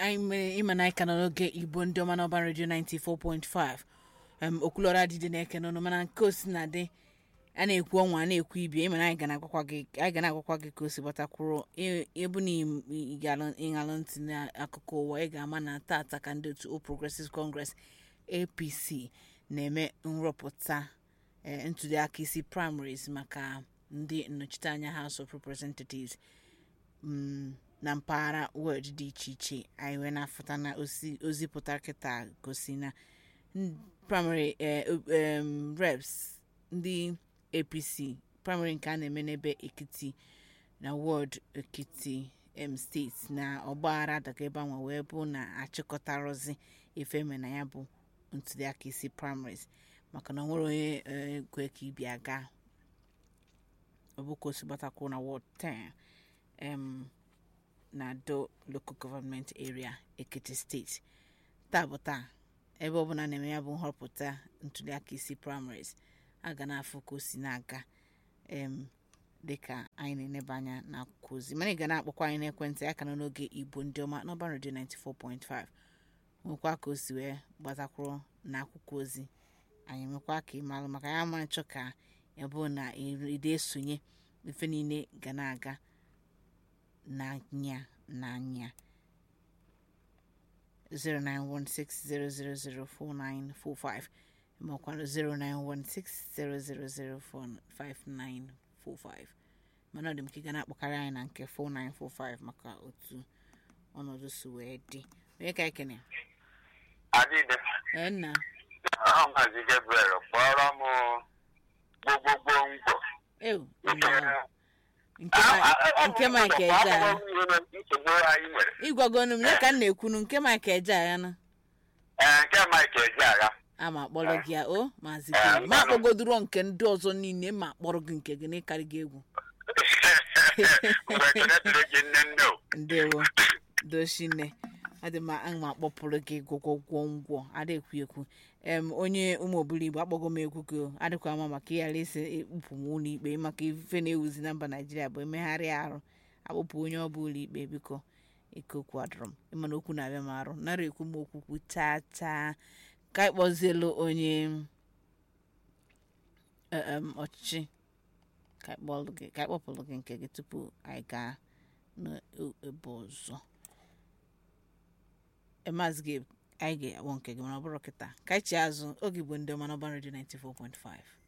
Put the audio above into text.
anyị mere ịma na anyị ka nọ n'oge igbo ndị ọma n'ọba redio 94.5 em okwulọra adịdị na-eke n'ọnụ mana nke o si na dị a na-ekwu ọnwa a na-ekwu ibie ịma na anyị ga na-agwakwa gị anyị ga na-agwakwa gị ka o si gbatakwuru ebu na ịṅalụ ntị n'akụkọ ụwa ị ga-ama na tata ka ndị otu All Progressives Congress APC na-eme nrọpụta eh, ntụliaka isi primaries maka ndị nnọchiteanya House of Representatives mm, na mpaghara wọd dị iche iche anyị wee na-afụta na ozi ozi pụtara kịta gosi na n- primary eh, em, reps ndị apc primary nke a na-eme n'ebe ekiti na wọd ekiti em steeti na ọgbaghara daga ebe anwa wee bụ na achịkọtarozi ifeme na ya bụ ntuliaka isi primaries maka na o nwere onye eh, kwe ka ibi aga ọ bụ ka o si gbatakwuru na wọd 10 em na do local government area ekiti steeti taa bụ taa ebe ọbụla na-eme ya bụ nhọpụta ntuliaka isi primaries a ga na-afụ ka o si na-aga em dịka anyị na-eneba anya n'akwụkwọ ozi mana ị ga na-akpọkwa anyị n'ekwentị aka nọ n'oge igbo ndị ọma n'ọba redio 94.5 nwekwa ka o si wee gbatakwuru n'akwụkwọ ozi anyị nwekwa ka ị malụ maka ya ma nchọ ka ya bụ na ide esonye ife niile ga na-aga n'anya n'anya 09160004945 maọkwanụ 09160005945 mana ọ dị m ka ị ga na-akpọkarị anyị na nke 4945 maka otu ọnọdụ si wee dị onye ka ekene adịde ee nna ahụ maazị gabriel kpọrọ m gbogbogbo ngwo ew nke nke Ma- nke Mike Eje agha nsogbu anyị nwere ịgwagonu m ya ka m na-ekwunu nke Mike Eje agha na ee nke mike eji agha ama akpọrọ gị ya o maazị Eh, gị ma mmanụ. akpọgodoro nke ndị ọzọ niile ma akpọrọ gị nke gị n'ịkarị gị egwu mgbe ekene tụrụ gị nne nne o ndewo doshine adị m aga m akpọpụrụ gị gwọgwọgwọ ngwọ adịkwu ekwu em onye ụmụ obili igbo akpọgo m egwu gị o. adịkwa ama maka ịghara isi ikpụpụ m ụlọ ikpe maka ife na-ewuzi na mba naijiria bụ emegharị arụ akpụpụ onye ọ bụ ụlọ ikpe biko ike okwu adọrọ m ịmana okwu na-abịa m arụ nara ekwu m okwu kwu chaa chaa ka anyị kpọzielu onye eh, em, ọchịchị ka anyị kpọlụ gị- ka anyị kpọpụrụ gị nke gị tupu anyị gaa n'ebe ọzọ maazị gị anyị ga-akpọ nke gị mana ọ bụrụ kịta ka anyị chi azụ oge igbo ndị ọma n'ọba redio 94.5